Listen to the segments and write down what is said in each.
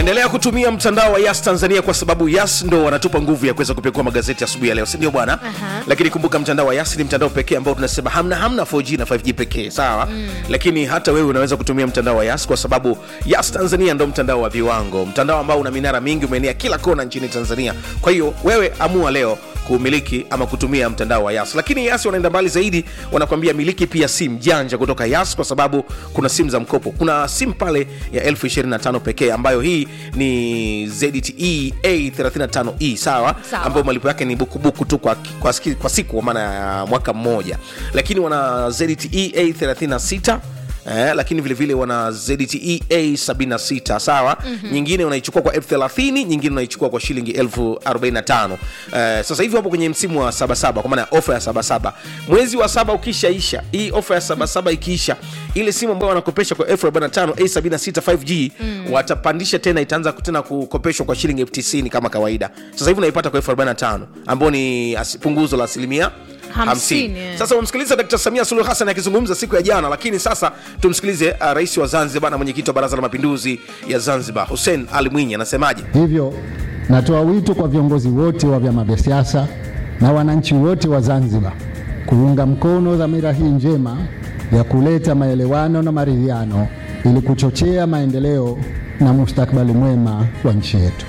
endelea kutumia mtandao wa yas tanzania kwa sababu yas ndo wanatupa nguvu ya kuweza kupekua magazeti asubuhi ya leo sindio bwana Aha. lakini kumbuka mtandao wa yas ni mtandao pekee ambao tunasema hamna hamna 4g na 5g pekee sawa mm. lakini hata wewe unaweza kutumia mtandao wa yas kwa sababu yas tanzania ndo mtandao wa viwango mtandao ambao una minara mingi umeenea kila kona nchini tanzania kwa hiyo wewe amua leo kumiliki ama kutumia mtandao wa yas lakini yas wanaenda mbali zaidi wanakwambia miliki pia sim janja kutoka yas kwa sababu kuna simu za mkopo kuna simu pale ya elfu 25 pekee ambayo hii ni ZTE A35e sawa, Sawa. ambayo malipo yake ni bukubuku tu kwa, kwa, ski- kwa siku kwa maana ya mwaka mmoja lakini wana ZTE A36 Eh, lakini vile vile wana ZTE A76 sawa mm-hmm. nyingine unaichukua kwa elfu 30 nyingine unaichukua kwa shilingi elfu 45 eh, sasa hivi wapo kwenye msimu wa sabasaba kwa maana ya ofa ya sabasaba mwezi wa saba ukishaisha hii ofa ya sabasaba ikiisha ile simu ambayo wanakopesha kwa elfu 45 A76 5G mm. watapandisha tena itaanza tena kukopeshwa kwa shilingi elfu 90 kama kawaida sasa hivi unaipata kwa elfu 45 ambao ni asi- punguzo la asilimia Hamsini, 50. eh. Sasa umemsikiliza Dkt. Samia Suluhu Hassan akizungumza siku ya jana, lakini sasa tumsikilize uh, rais wa Zanzibar na mwenyekiti wa Baraza la Mapinduzi ya Zanzibar Hussein Ali Mwinyi anasemaje. Hivyo natoa wito kwa viongozi wote wa vyama vya siasa na wananchi wote wa Zanzibar kuunga mkono dhamira hii njema ya kuleta maelewano na maridhiano ili kuchochea maendeleo na mustakabali mwema wa nchi yetu.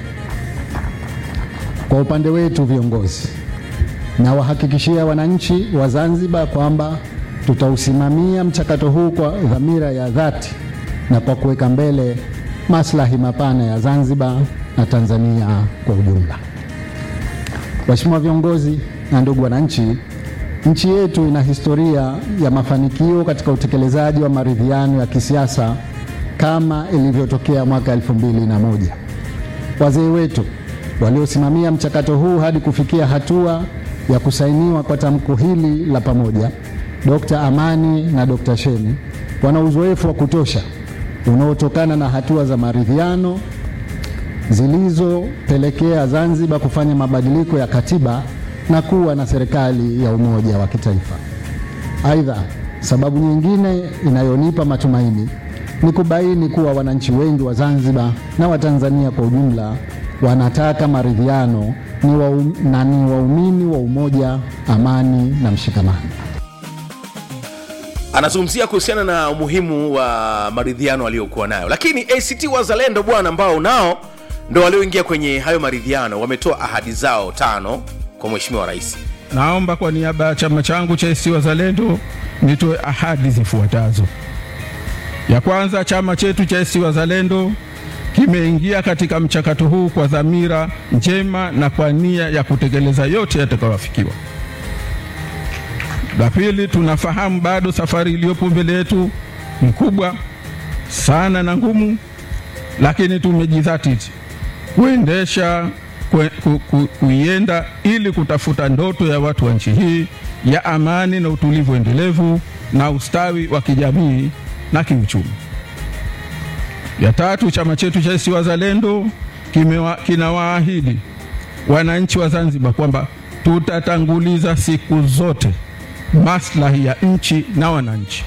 Kwa upande wetu viongozi, nawahakikishia wananchi wa Zanzibar kwamba tutausimamia mchakato huu kwa dhamira ya dhati na kwa kuweka mbele maslahi mapana ya Zanzibar na Tanzania kwa ujumla. Waheshimiwa viongozi na ndugu wananchi, nchi yetu ina historia ya mafanikio katika utekelezaji wa maridhiano ya kisiasa kama ilivyotokea mwaka elfu mbili na moja. Wazee wetu waliosimamia mchakato huu hadi kufikia hatua ya kusainiwa kwa tamko hili la pamoja, Dr. Amani na Dr. Sheni wana uzoefu wa kutosha unaotokana na hatua za maridhiano zilizopelekea Zanzibar kufanya mabadiliko ya katiba na kuwa na serikali ya umoja wa kitaifa. Aidha, sababu nyingine inayonipa matumaini ni kubaini kuwa wananchi wengi wa Zanzibar na Watanzania kwa ujumla wanataka maridhiano ni wa, na ni waumini wa umoja, amani na mshikamano. Anazungumzia kuhusiana na umuhimu wa maridhiano aliyokuwa nayo, lakini ACT Wazalendo bwana, ambao nao ndo walioingia kwenye hayo maridhiano, wametoa ahadi zao tano kwa Mheshimiwa Rais. Naomba kwa niaba ya chama changu cha ACT Wazalendo nitoe ahadi zifuatazo. Ya kwanza, chama chetu cha ACT Wazalendo kimeingia katika mchakato huu kwa dhamira njema na kwa nia ya kutekeleza yote yatakayoafikiwa. La pili, tunafahamu bado safari iliyopo mbele yetu ni kubwa sana na ngumu, lakini tumejidhatiti kuendesha kue- ku, ku, kuienda ili kutafuta ndoto ya watu wa nchi hii ya amani na utulivu endelevu na ustawi wa kijamii na kiuchumi. Ya tatu, chama chetu cha ACT Wazalendo kimewa- kinawaahidi wananchi wa Zanzibar kwamba tutatanguliza siku zote maslahi ya nchi na wananchi,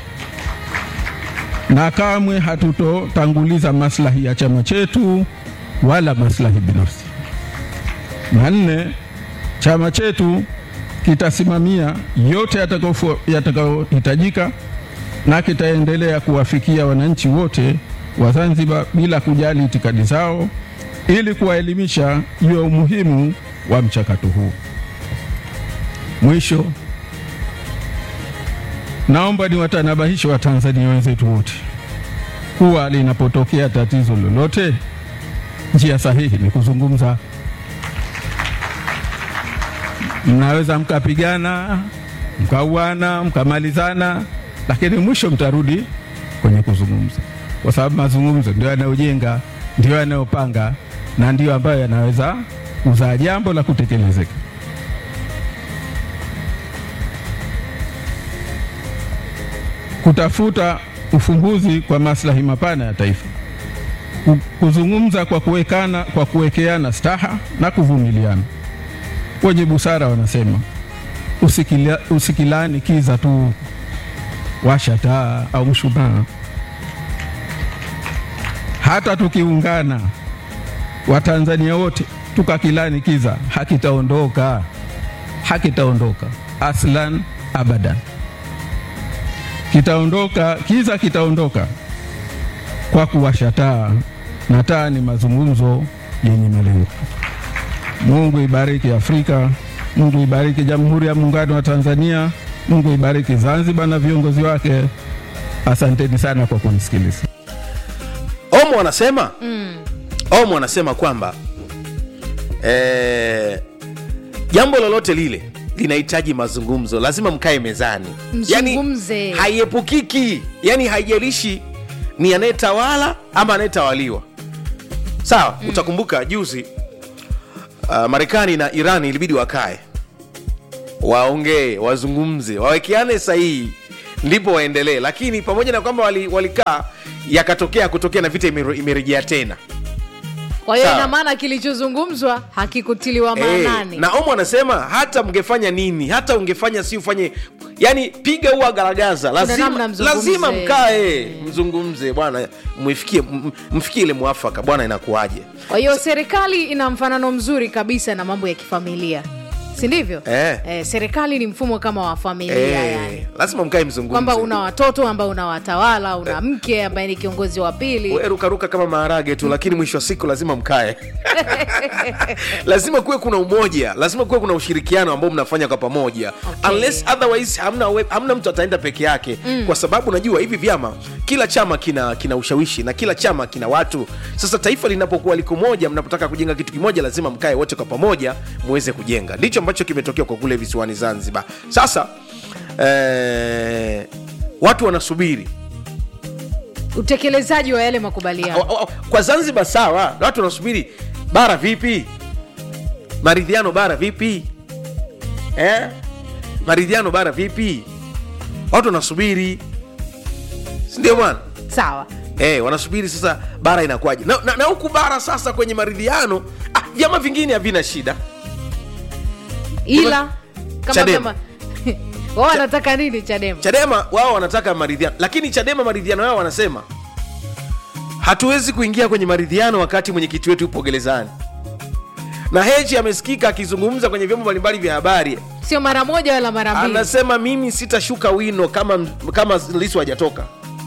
na kamwe hatutotanguliza maslahi ya chama chetu wala maslahi binafsi. Na nne, chama chetu kitasimamia yote yatakayofu- yatakayohitajika na kitaendelea kuwafikia wananchi wote wa Zanzibar bila kujali itikadi zao ili kuwaelimisha juu ya umuhimu wa mchakato huu. Mwisho, naomba niwatanabahishe Watanzania wenzetu wote kuwa linapotokea tatizo lolote, njia sahihi ni kuzungumza. Mnaweza mkapigana, mkauana, mkamalizana, lakini mwisho mtarudi kwenye kuzungumza, kwa sababu mazungumzo ndio yanayojenga, ndio yanayopanga na ndio ambayo yanaweza kuzaa jambo la kutekelezeka. Kutafuta ufumbuzi kwa maslahi mapana ya taifa, Ku- kuzungumza kwa kuwekana, kwa kuwekeana staha na kuvumiliana. Wenye busara wanasema usikila, usikilani kiza tu, washa taa au mshumaa. Hata tukiungana Watanzania wote tukakilani kiza, hakitaondoka, hakitaondoka aslan abadan. Kitaondoka kiza, kitaondoka kwa kuwasha taa, na taa ni mazungumzo yenye malengo. Mungu ibariki Afrika, Mungu ibariki Jamhuri ya Muungano wa Tanzania, Mungu ibariki Zanzibar na viongozi wake. Asanteni sana kwa kunisikiliza. omo anasema mm. omo anasema kwamba eh, jambo lolote lile linahitaji mazungumzo lazima mkae mezani Mzungumze. yani, haiepukiki yani haijalishi ni anayetawala ama anayetawaliwa sawa mm. utakumbuka juzi uh, marekani na iran ilibidi wakae waongee wazungumze wawekeane sahihi ndipo waendelee lakini pamoja na kwamba walikaa wali walikaa, yakatokea kutokea na vita imere- imerejea tena kwa hiyo Sawa. ina maana kilichozungumzwa hakikutiliwa maanani Eh, na omo anasema hata mngefanya nini hata ungefanya si ufanye yani piga huwa garagaza lazima, namna mzungumze. lazima mkae mzungumze bwana mfikie m- mfikie ile mwafaka bwana inakuwaje kwa hiyo serikali ina mfanano mzuri kabisa na mambo ya kifamilia si ndivyo Eh. Eh, serikali ni mfumo kama wa familia eh, yani lazima mkae mzungumze kwamba una watoto ambao unawatawala una mke ambaye ni kiongozi wa pili We rukaruka kama maharage tu lakini mwisho wa siku lazima mkae lazima kuwe kuna umoja lazima kuwe kuna ushirikiano ambao mnafanya kwa pamoja Okay. unless otherwise hamna, we, hamna mtu ataenda peke yake mm. kwa sababu najua hivi vyama kila chama kina kina ushawishi na kila chama kina watu sasa taifa linapokuwa liko moja mnapotaka kujenga kitu kimoja lazima mkae wote kwa pamoja muweze kujenga ndicho ambacho kimetokea kwa kule visiwani zanzibar sasa eh, watu wanasubiri utekelezaji wa yale makubaliano Wa- wa- kwa zanzibar sawa na watu wanasubiri bara vipi maridhiano bara vipi eh? maridhiano bara vipi watu wanasubiri sindio bwana sawa eh, wanasubiri sasa bara inakuwaje na, na, na huku bara sasa kwenye maridhiano ah, vyama vingine havina shida ila kama Chadema. kama wao wanataka nini chadema chadema wao wanataka maridhiano lakini chadema maridhiano yao wanasema hatuwezi kuingia kwenye maridhiano wakati mwenyekiti wetu yupo gerezani na hechi amesikika akizungumza kwenye vyombo mbalimbali vya habari sio mara moja wala mara mbili anasema mimi sitashuka wino kama kama lisu hajatoka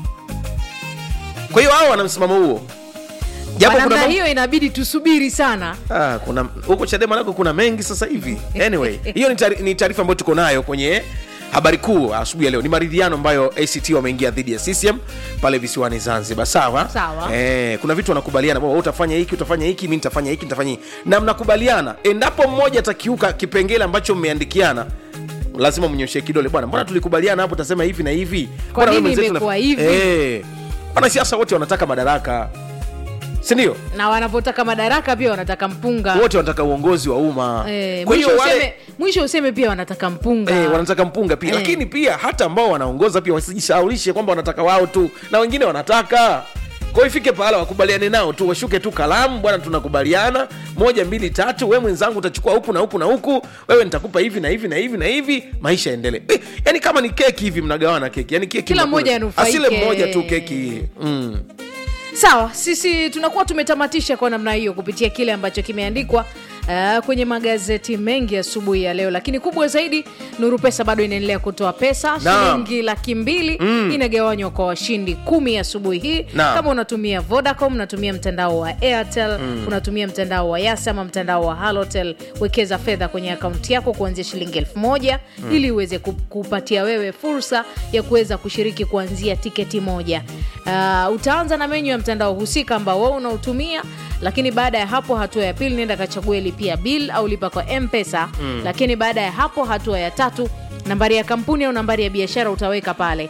kwa hiyo hao wana msimamo huo kwa japo kuna namna mambo- hiyo inabidi tusubiri sana Ah, kuna huko chadema nako kuna mengi sasa hivi anyway hiyo ni taari- ni taarifa ambayo tuko nayo kwenye habari kuu asubuhi ya leo ni maridhiano ambayo act wameingia dhidi ya ccm pale visiwani zanzibar sawa Sawa. eh, kuna vitu wanakubaliana kwamba wewe utafanya hiki utafanya hiki mi nitafanya hiki nitafanya hiki na mnakubaliana endapo mmoja atakiuka kipengele ambacho mmeandikiana lazima mnyoshe kidole bwana mbona tulikubaliana hapo utasema hivi na hivi Kwa Mbona wewe nini mwenzetu imekuwa unaf- hivi? eh, wanasiasa wote wanataka madaraka sindio na wanapotaka madaraka pia wanataka mpunga wote wanataka uongozi wa umma Eh, kwa mwisho, hiyo wale useme, mwisho useme pia wanataka mpunga Eh, wanataka mpunga pia Eh. lakini pia hata ambao wanaongoza pia wasijishaulishe kwamba wanataka wao tu na wengine wanataka kwa hiyo ifike pahala wakubaliane nao tu washuke tu kalamu bwana tunakubaliana moja mbili tatu we mwenzangu utachukua huku na huku na huku wewe nitakupa hivi na hivi na hivi na hivi maisha yaendelee eh, yani kama ni keki hivi mnagawana keki yani keki Kila mnakula- mmoja anufaike. asile mmoja tu keki mm. sawa sisi tunakuwa tumetamatisha kwa namna hiyo kupitia kile ambacho kimeandikwa uh, kwenye magazeti mengi asubuhi ya leo lakini kubwa zaidi nuru pesa bado inaendelea kutoa pesa Naam. shilingi laki mbili inagawanywa kwa washindi kumi asubuhi hii Naam. kama unatumia vodacom unatumia mtandao wa airtel unatumia mtandao wa yas ama mtandao wa halotel wekeza fedha kwenye akaunti yako kuanzia shilingi elfu moja ili uweze ku- kupatia wewe fursa ya kuweza kushiriki kuanzia tiketi moja uh, utaanza na menyu ya mtandao husika ambao wewe unautumia lakini baada ya hapo hatua ya pili nenda kachague lipia bill au lipa kwa mpesa mm. lakini baada ya hapo hatua ya tatu nambari ya kampuni au nambari ya biashara utaweka pale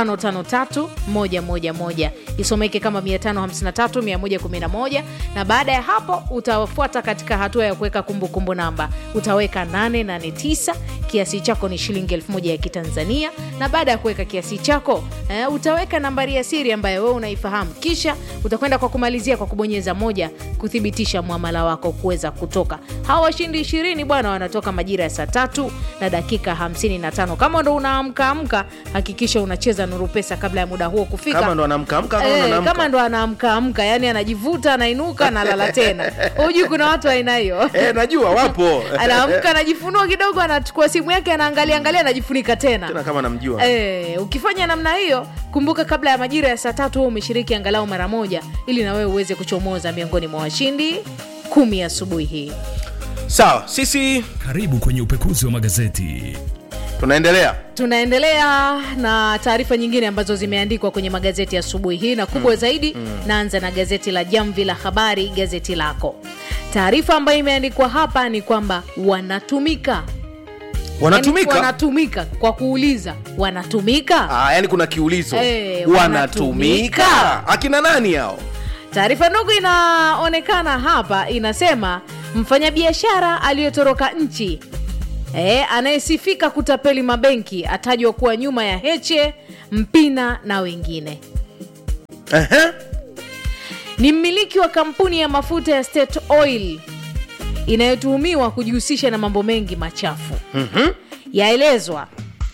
553111 isomeke kama 553111 na baada ya hapo utafuata katika hatua ya kuweka kumbukumbu namba utaweka 889 kiasi chako ni shilingi 1000 ya kitanzania na baada ya kuweka kiasi chako eh, utaweka nambari ya siri ambayo wewe unaifahamu kisha utakwenda kwa kumalizia kwa kubonyeza moja kuthibitisha mwamala wako kuweza kutoka hawa washindi ishirini bwana wanatoka majira ya saa tatu na dakika 55 kama ndo unaamka amka hakikisha unacheza kucheza nuru pesa kabla ya muda huo kufika kama ndo anaamkaamka kama ndo Eh, anaamka. kama ndo anaamka amka yani anajivuta anainuka analala tena hujui kuna watu wa aina hiyo Eh, najua wapo anaamka anajifunua kidogo anachukua simu yake anaangalia angalia anajifunika tena tena kama namjua Eh, ukifanya namna hiyo kumbuka kabla ya majira ya saa tatu huo umeshiriki angalau mara moja ili na wewe uweze kuchomoza miongoni mwa washindi kumi asubuhi hii sawa sisi Karibu kwenye upekuzi wa magazeti. tunaendelea tunaendelea na taarifa nyingine ambazo zimeandikwa kwenye magazeti asubuhi hii na kubwa zaidi naanza na gazeti la jamvi la habari gazeti lako taarifa ambayo imeandikwa hapa ni kwamba wanatumika wanatumika Yaani wanatumika kwa kuuliza wanatumika ah, yani kuna kiulizo Eh, wanatumika wanatumika. akina nani hao taarifa ndogo inaonekana hapa inasema mfanyabiashara aliyotoroka nchi e, anayesifika kutapeli mabenki atajwa kuwa nyuma ya heche mpina na wengine Ehe. ni mmiliki wa kampuni ya mafuta ya State Oil inayotuhumiwa kujihusisha na mambo mengi machafu mm-hmm. yaelezwa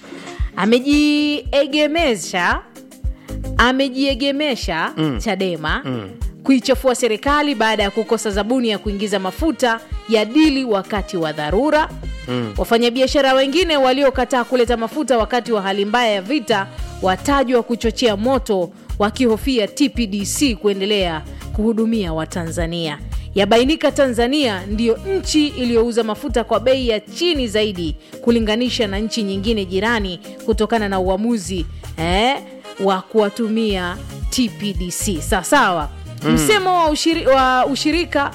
amejiegemesha amejiegemesha mm. chadema mm. kuichafua serikali baada ya kukosa zabuni ya kuingiza mafuta ya dili wakati wa dharura mm. wafanyabiashara wengine waliokataa kuleta mafuta wakati wa hali mbaya ya vita watajwa kuchochea moto wakihofia tpdc kuendelea kuhudumia watanzania yabainika tanzania ndiyo nchi iliyouza mafuta kwa bei ya chini zaidi kulinganisha na nchi nyingine jirani kutokana na uamuzi eh, wa kuwatumia tpdc sawasawa mm. msemo wa, ushiri, wa ushirika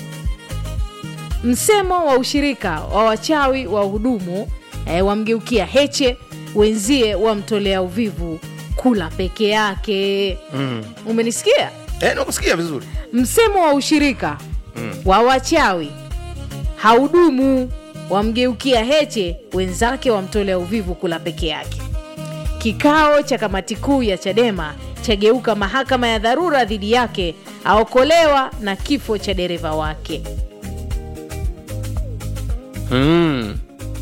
msemo wa ushirika wa wachawi wa hudumu eh, wamgeukia heche wenzie wamtolea uvivu kula peke yake mm. umenisikia Eh, nakusikia vizuri msemo wa ushirika mm. wa wachawi haudumu wamgeukia heche wenzake wamtolea uvivu kula peke yake kikao cha kamati kuu ya chadema chageuka mahakama ya dharura dhidi yake aokolewa na kifo cha dereva wake mm.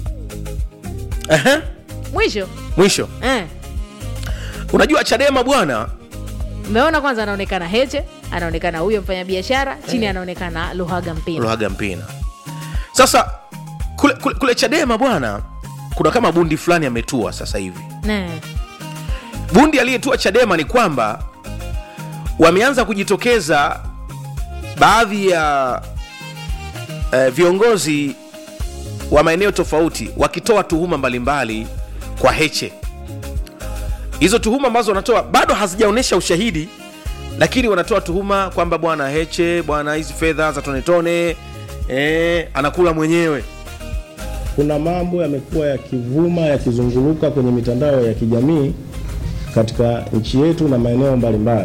Ehe. mwisho mwisho eh. unajua chadema bwana umeona kwanza anaonekana heche anaonekana huyo mfanyabiashara chini anaonekana luhaga mpina luhaga mpina sasa kule, kule, kule chadema bwana kuna kama bundi fulani ametua sasa hivi Ne. bundi aliyetua chadema ni kwamba wameanza kujitokeza baadhi ya eh, viongozi wa maeneo tofauti wakitoa tuhuma mbalimbali kwa heche hizo tuhuma ambazo wanatoa bado hazijaonyesha ushahidi lakini wanatoa tuhuma kwamba bwana heche bwana hizi fedha za tonetone eh, anakula mwenyewe kuna mambo yamekuwa yakivuma yakizunguluka kwenye mitandao ya kijamii katika nchi yetu na maeneo mbalimbali.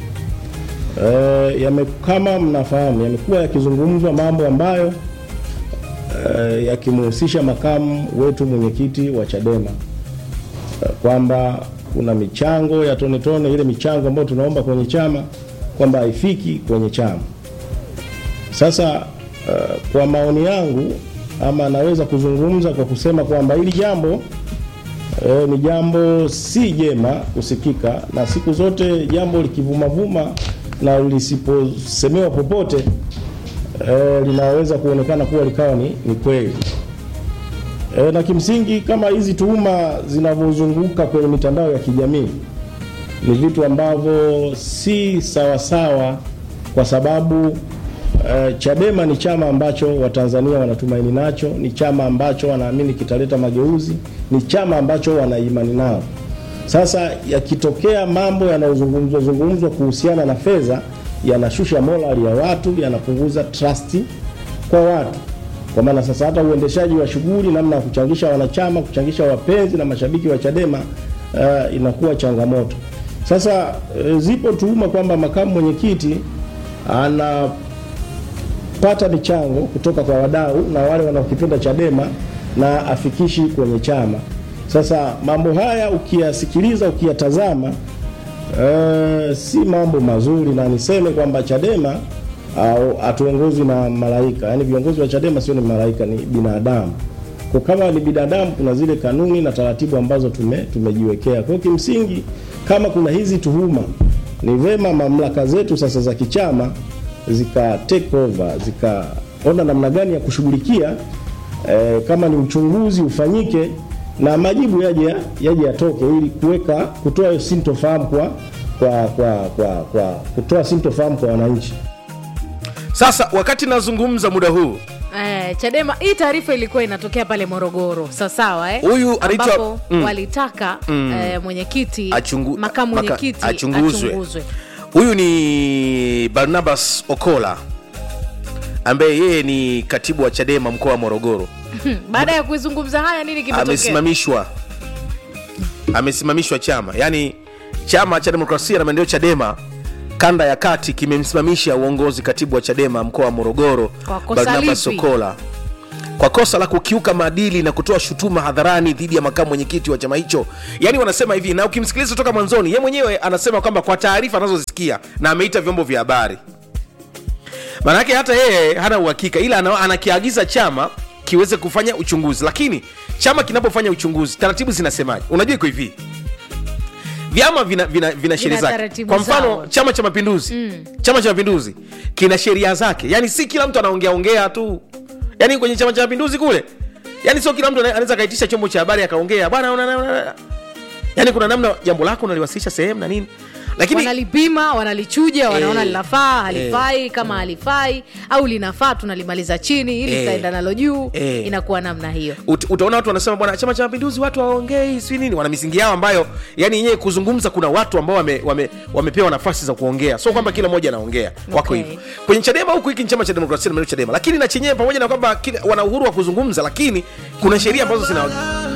E, yame, kama mnafahamu yamekuwa yakizungumzwa mambo ambayo e, yakimhusisha makamu wetu mwenyekiti wa Chadema e, kwamba kuna michango ya tone tone, ile michango ambayo tunaomba kwenye chama kwamba haifiki kwenye chama. Sasa uh, kwa maoni yangu ama naweza kuzungumza kwa kusema kwamba hili jambo eh, ni jambo si jema kusikika, na siku zote jambo likivumavuma na lisiposemewa popote eh, linaweza kuonekana kuwa likawa ni, ni kweli eh, na kimsingi kama hizi tuhuma zinavyozunguka kwenye mitandao ya kijamii ni vitu ambavyo si sawasawa kwa sababu uh, Chadema ni chama ambacho Watanzania wanatumaini nacho, ni chama ambacho wanaamini kitaleta mageuzi, ni chama ambacho wanaimani nao. Sasa yakitokea mambo yanayozungumzwa zungumzwa kuhusiana na fedha, yanashusha morali ya watu, yanapunguza trust kwa watu, kwa maana sasa hata uendeshaji wa shughuli, namna ya kuchangisha wanachama, kuchangisha wapenzi na mashabiki wa Chadema uh, inakuwa changamoto. Sasa e, zipo tuhuma kwamba makamu mwenyekiti anapata michango kutoka kwa wadau na wale wanaokipenda Chadema na afikishi kwenye chama. Sasa mambo haya ukiyasikiliza, ukiyatazama e, si mambo mazuri, na niseme kwamba Chadema au hatuongozwi na malaika, yaani viongozi wa Chadema sio ni malaika, ni binadamu Kwa kama ni binadamu, kuna zile kanuni na taratibu ambazo tume, tumejiwekea. Kwa hiyo kimsingi, kama kuna hizi tuhuma, ni vema mamlaka zetu sasa za kichama zika take over, zikaona namna gani ya kushughulikia eh, kama ni uchunguzi ufanyike na majibu yaje yaje yatoke ili kuweka kutoa hiyo sintofahamu kwa kwa kwa kwa, kwa kutoa sintofahamu kwa wananchi. sasa wakati nazungumza muda huu Eh, Chadema hii taarifa ilikuwa inatokea pale Morogoro sawasawa eh? Huyu anaitwa- ambapo mm. walitaka eh, mwenyekiti Achungu- makamu maka- mwenyekiti achunguzwe. achunguzwe. huyu ni barnabas okola ambaye yeye ni katibu wa chadema mkoa wa morogoro Hmm, baada ya kuizungumza haya nini kimetokea? amesimamishwa amesimamishwa chama yaani chama cha demokrasia na maendeleo chadema kanda ya kati kimemsimamisha uongozi katibu wa chadema mkoa wa morogoro Kwa kosa barnabas lipi? okola kwa kosa la kukiuka maadili na kutoa shutuma hadharani dhidi ya makamu mwenyekiti wa chama hicho yaani wanasema hivi na ukimsikiliza toka mwanzoni ye mwenyewe anasema kwamba kwa taarifa anazozisikia na ameita vyombo vya habari maanake hata yeye hana uhakika ila ana- anakiagiza chama kiweze kufanya uchunguzi lakini chama kinapofanya uchunguzi taratibu zinasemaje unajua iko hivi vyama vina, vina, vina sheria zake taratibu kwa mfano zao. chama cha mapinduzi mm. chama cha mapinduzi kina sheria zake yani si kila mtu anaongea ongea tu yani kwenye chama cha mapinduzi kule yani sio kila mtu ana- anaweza akaitisha chombo cha habari akaongea bwana una- una- una- yani kuna namna jambo lako unaliwasilisha sehemu na nini lakini wanalipima wanalichuja wanaona Eh, linafaa halifai kama halifai au linafaa tunalimaliza chini ili Eh, tutaenda nalo juu eh. inakuwa namna hiyo Ut, utaona watu wanasema bwana chama cha mapinduzi watu hawaongei si nini wana misingi yao ambayo yani yenyewe kuzungumza kuna watu ambao wame, wame, wamepewa nafasi za kuongea sio kwamba kila mmoja anaongea wako Okay. hivyo kwenye chadema huku hiki ni chama cha demokrasia na maendeleo chadema lakini na chenyewe pamoja na kwamba kila- wana uhuru wa kuzungumza lakini kuna sheria ambazo zina